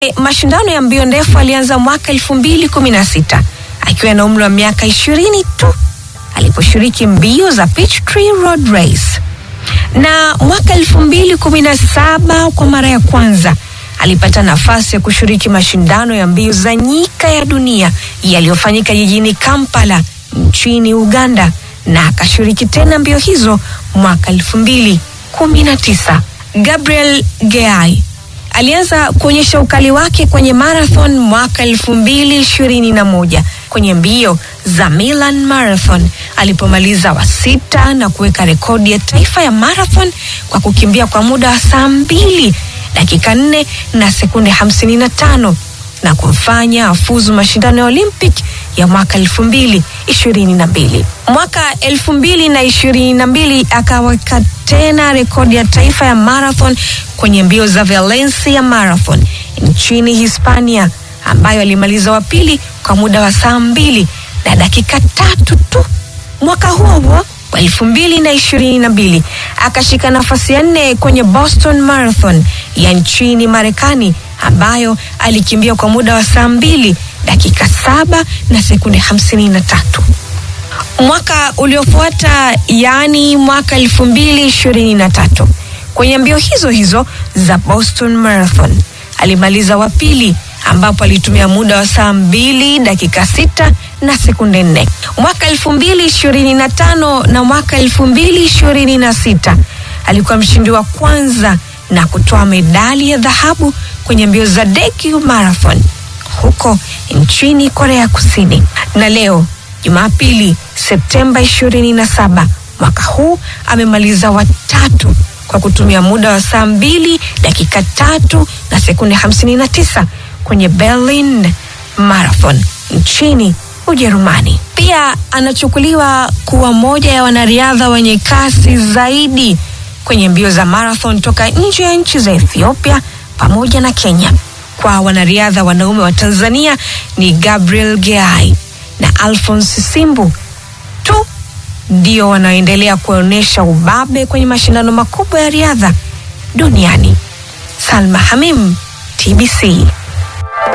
Mashindano ya mbio ndefu alianza mwaka 2016 akiwa na umri wa miaka 20 tu aliposhiriki mbio za Peachtree Road Race, na mwaka 2017 kwa mara ya kwanza alipata nafasi ya kushiriki mashindano ya mbio za nyika ya dunia yaliyofanyika jijini Kampala nchini Uganda, na akashiriki tena mbio hizo mwaka 2019. Gabriel Geai alianza kuonyesha ukali wake kwenye marathon mwaka 2021 kwenye mbio za Milan Marathon alipomaliza wa sita na kuweka rekodi ya taifa ya marathon kwa kukimbia kwa muda wa saa mbili dakika nne na sekunde hamsini na tano na kumfanya afuzu mashindano ya Olympic ya mwaka elfu mbili ishirini na mbili. Mwaka elfu mbili na ishirini na mbili akaweka tena rekodi ya taifa ya marathon kwenye mbio za Valencia Marathon nchini Hispania ambayo alimaliza wa pili kwa muda wa saa mbili na dakika tatu tu. Mwaka huo huo wa elfu mbili na ishirini na mbili akashika nafasi ya nne kwenye Boston Marathon ya nchini Marekani ambayo alikimbia kwa muda wa saa mbili dakika saba na sekunde hamsini na tatu. Mwaka uliofuata yaani mwaka elfu mbili ishirini na tatu kwenye mbio hizo hizo za Boston Marathon alimaliza wa pili ambapo alitumia muda wa saa mbili dakika sita na sekunde nne. Mwaka elfu mbili ishirini na tano na mwaka elfu mbili ishirini na sita alikuwa mshindi wa kwanza na kutoa medali ya dhahabu kwenye mbio za Daegu Marathon huko nchini Korea Kusini. Na leo Jumapili Septemba ishirini na saba mwaka huu amemaliza watatu kwa kutumia muda wa saa mbili dakika tatu na sekunde hamsini na tisa kwenye Berlin Marathon nchini Ujerumani. Pia anachukuliwa kuwa moja ya wanariadha wenye kasi zaidi kwenye mbio za marathon toka nje ya nchi za Ethiopia pamoja na Kenya. Kwa wanariadha wanaume wa Tanzania ni Gabriel Geai na Alphonse Simbu tu ndio wanaoendelea kuonyesha ubabe kwenye mashindano makubwa ya riadha duniani. Salma Hamim, TBC.